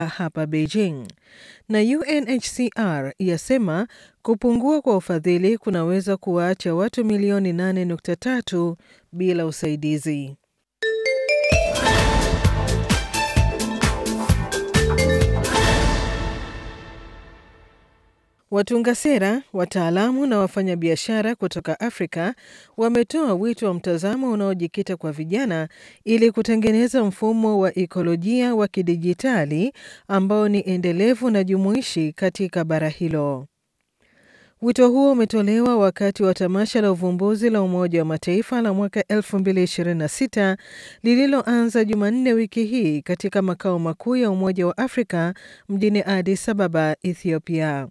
hapa Beijing, na UNHCR yasema kupungua kwa ufadhili kunaweza kuwaacha watu milioni 8.3 bila usaidizi. Watunga sera, wataalamu na wafanyabiashara kutoka Afrika wametoa wito wa mtazamo unaojikita kwa vijana ili kutengeneza mfumo wa ikolojia wa kidijitali ambao ni endelevu na jumuishi katika bara hilo. Wito huo umetolewa wakati wa tamasha la uvumbuzi la Umoja wa Mataifa la mwaka 2026 lililoanza Jumanne wiki hii katika makao makuu ya Umoja wa Afrika mjini Addis Ababa, Ethiopia.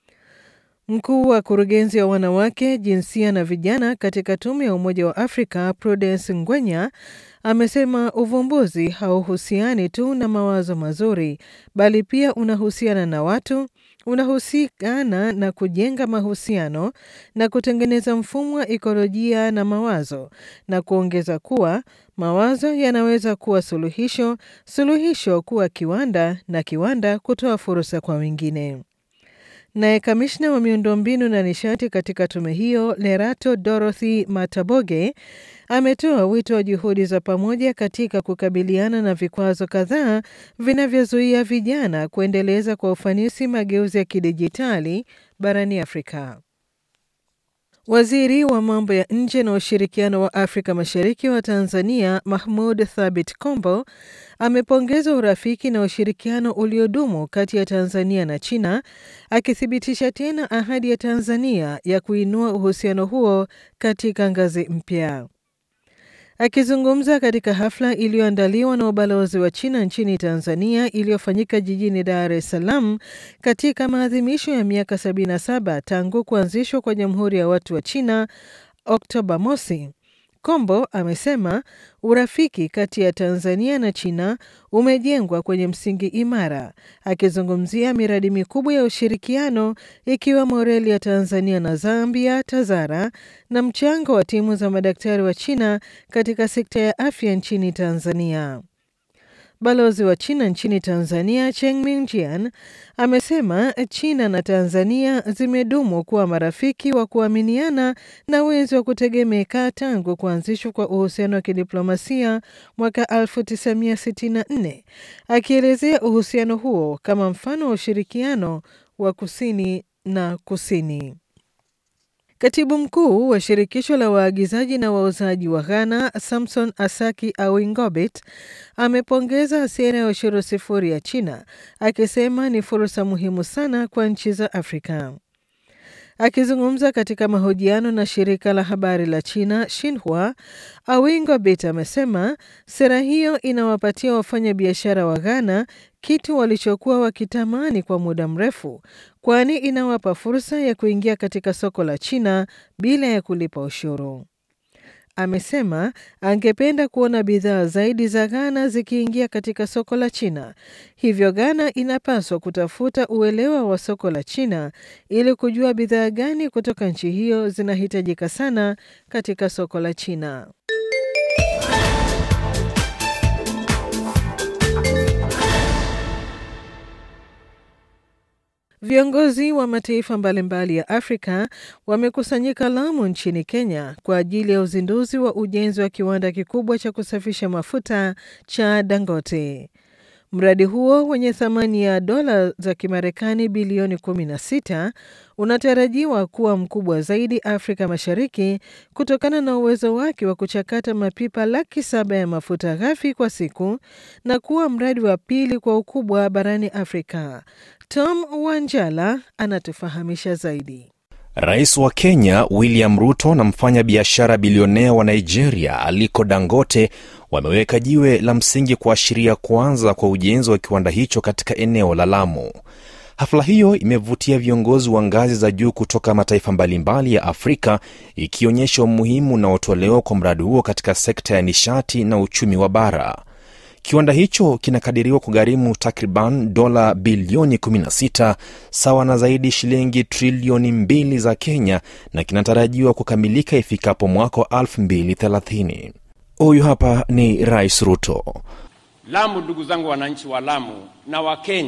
Mkuu wa kurugenzi ya wanawake, jinsia na vijana katika tume ya Umoja wa Afrika, Prudence Ngwenya, amesema uvumbuzi hauhusiani tu na mawazo mazuri, bali pia unahusiana na watu, unahusikana na kujenga mahusiano na kutengeneza mfumo wa ikolojia na mawazo, na kuongeza kuwa mawazo yanaweza kuwa suluhisho, suluhisho kuwa kiwanda, na kiwanda kutoa fursa kwa wengine. Naye kamishna wa miundombinu na nishati katika tume hiyo Lerato Dorothy Mataboge ametoa wito wa juhudi za pamoja katika kukabiliana na vikwazo kadhaa vinavyozuia vijana kuendeleza kwa ufanisi mageuzi ya kidijitali barani Afrika. Waziri wa mambo ya nje na ushirikiano wa Afrika Mashariki wa Tanzania Mahmud Thabit Kombo amepongeza urafiki na ushirikiano uliodumu kati ya Tanzania na China, akithibitisha tena ahadi ya Tanzania ya kuinua uhusiano huo katika ngazi mpya. Akizungumza katika hafla iliyoandaliwa na ubalozi wa China nchini Tanzania iliyofanyika jijini Dar es Salaam katika maadhimisho ya miaka 77 tangu kuanzishwa kwa Jamhuri ya Watu wa China Oktoba mosi, Kombo amesema urafiki kati ya Tanzania na China umejengwa kwenye msingi imara, akizungumzia miradi mikubwa ya ushirikiano ikiwemo reli ya Tanzania na Zambia TAZARA na mchango wa timu za madaktari wa China katika sekta ya afya nchini Tanzania. Balozi wa China nchini Tanzania Cheng Mingjian amesema China na Tanzania zimedumu kuwa marafiki wa kuaminiana na wenzi wa kutegemeka tangu kuanzishwa kwa uhusiano wa kidiplomasia mwaka 1964, akielezea uhusiano huo kama mfano wa ushirikiano wa kusini na kusini. Katibu mkuu wa shirikisho la waagizaji na wauzaji wa Ghana, Samson Asaki Awingobit, amepongeza sera ya ushuru sifuri ya China, akisema ni fursa muhimu sana kwa nchi za Afrika. Akizungumza katika mahojiano na shirika la habari la China Xinhua, Awingobit amesema sera hiyo inawapatia wafanyabiashara wa Ghana kitu walichokuwa wakitamani kwa muda mrefu, kwani inawapa fursa ya kuingia katika soko la China bila ya kulipa ushuru. Amesema angependa kuona bidhaa zaidi za Ghana zikiingia katika soko la China. Hivyo Ghana inapaswa kutafuta uelewa wa soko la China ili kujua bidhaa gani kutoka nchi hiyo zinahitajika sana katika soko la China. Viongozi wa mataifa mbalimbali ya Afrika wamekusanyika Lamu nchini Kenya kwa ajili ya uzinduzi wa ujenzi wa kiwanda kikubwa cha kusafisha mafuta cha Dangote. Mradi huo wenye thamani ya dola za Kimarekani bilioni 16 unatarajiwa kuwa mkubwa zaidi Afrika Mashariki kutokana na uwezo wake wa kuchakata mapipa laki saba ya mafuta ghafi kwa siku na kuwa mradi wa pili kwa ukubwa barani Afrika. Tom Wanjala anatufahamisha zaidi. Rais wa Kenya William Ruto na mfanya biashara bilionea wa Nigeria Aliko Dangote wameweka jiwe la msingi kuashiria kuanza kwa ujenzi wa kiwanda hicho katika eneo la Lamu. Hafla hiyo imevutia viongozi wa ngazi za juu kutoka mataifa mbalimbali ya Afrika, ikionyesha umuhimu unaotolewa kwa mradi huo katika sekta ya nishati na uchumi wa bara. Kiwanda hicho kinakadiriwa kugharimu takriban dola bilioni 16 sawa na zaidi shilingi trilioni mbili za Kenya na kinatarajiwa kukamilika ifikapo mwaka wa 2030. Huyu hapa ni Rais Ruto. Lamu, ndugu zangu wananchi wa Lamu na Wakenya